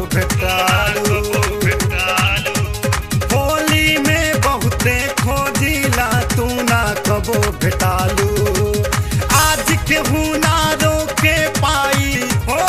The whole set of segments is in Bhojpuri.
भेटालू होली में बहुते खोजिला तू ना कबो भेटालू आज केहू ना रोके पाई हो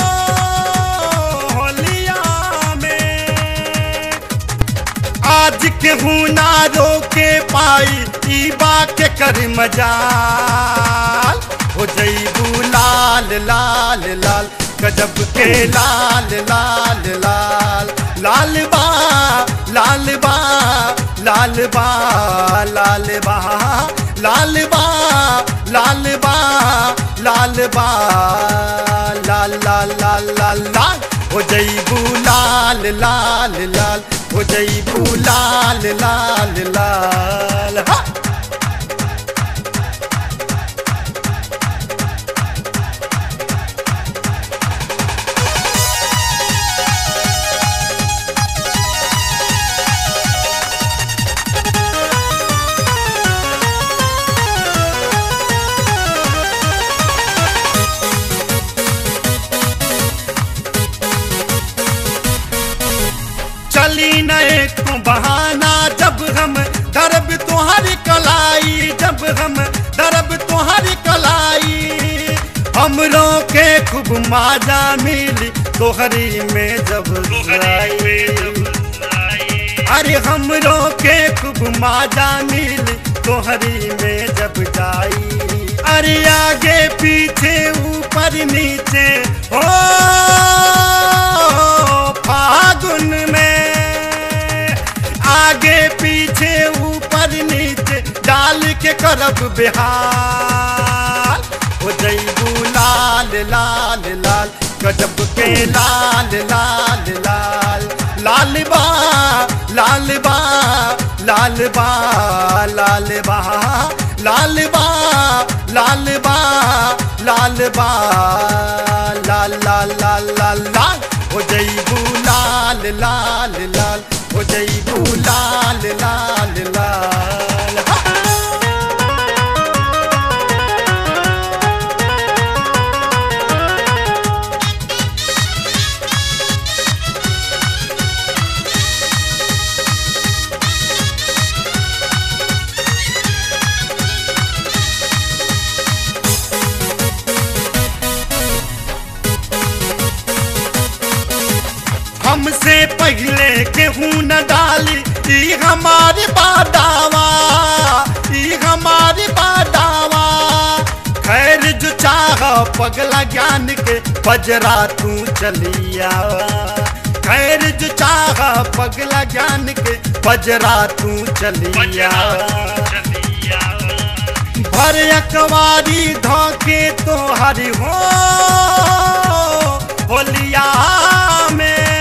होलिया में आज केहू ना रोके पाई ई बात के कर मजाल हो जईबू लाल लाल लाल गजब के लाल लाल लाल लाल बा लाल बा लाल बा लाल बा लाल बा लाल बा लाल बा लाल लाल लाल लाल लाल हो जईबू लाल लाल लाल हो जईबू लाल लाल लाल हा चली न एक बहाना जब हम दरब तुम्हारी कलाई जब हम दरब तुम्हारी कलाई हमरों के खूब माजा मिली तोहरी में जब जाई अरे हमरों के खूब माजा मिली तोहरी में जब जाई अरे आगे पीछे ऊपर नीचे हो फागुन में आगे पीछे ऊपर नीचे डाल के करब बिहार हो जईबू लाल लाल लाल गजब के लाल लाल लाल लाल बा लाल बा लाल बा लाल बा लाल बा लाल बा लाल बा लाल लाल लाल लाल लाल हो जईबू लाल लाल लाल हो जईबू लाल लाल लाल हा! हमसे पहले केहू न डाली ई हमारी बादावा ई हमारी बादावा खैर जो चाह पगला ज्ञान के बजरा तू चलिया खैर जो चाह पगला ज्ञान के बजरा तू चलिया भर अकवारी धोके तो हरि हो होलिया में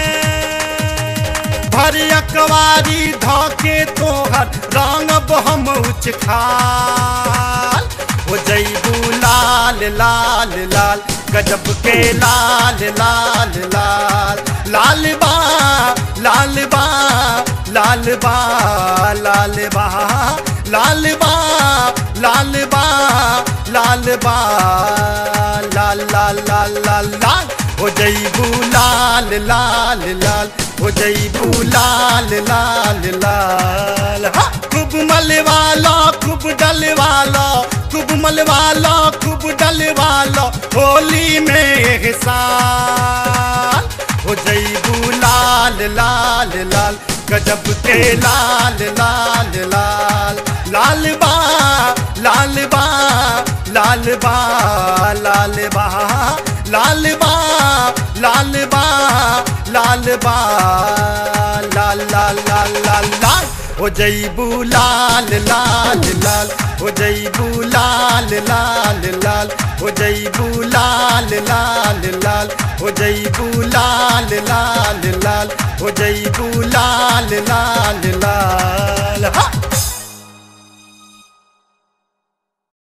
भर अकवारी धोके तो हर रंग हम उच खाल हो जईबू लाल लाल लाल गजब के लाल लाल लाल लाल बा लाल बा लाल बा लाल बा लाल बा लाल बा लाल बा लाल लाल लाल लाल लाल हो जईबू लाल लाल लाल हो जईबू लाल लाल लाल हा! खूब मलवाला खूब डलवाला खूब मलवाला खूब डलवाला होली में हिसाल हो जईबू लाल लाल लाल गजब के लाल लाल लाल लाल बा लाल बा लाल बा लाल बा लाल बा लाल बा लाल बा लाल लाल लाल लाल लाल हो जईबू लाल लाल लाल हो जईबू लाल लाल लाल हो जईबू लाल लाल लाल हो जईबू लाल लाल लाल हो जईबू लाल लाल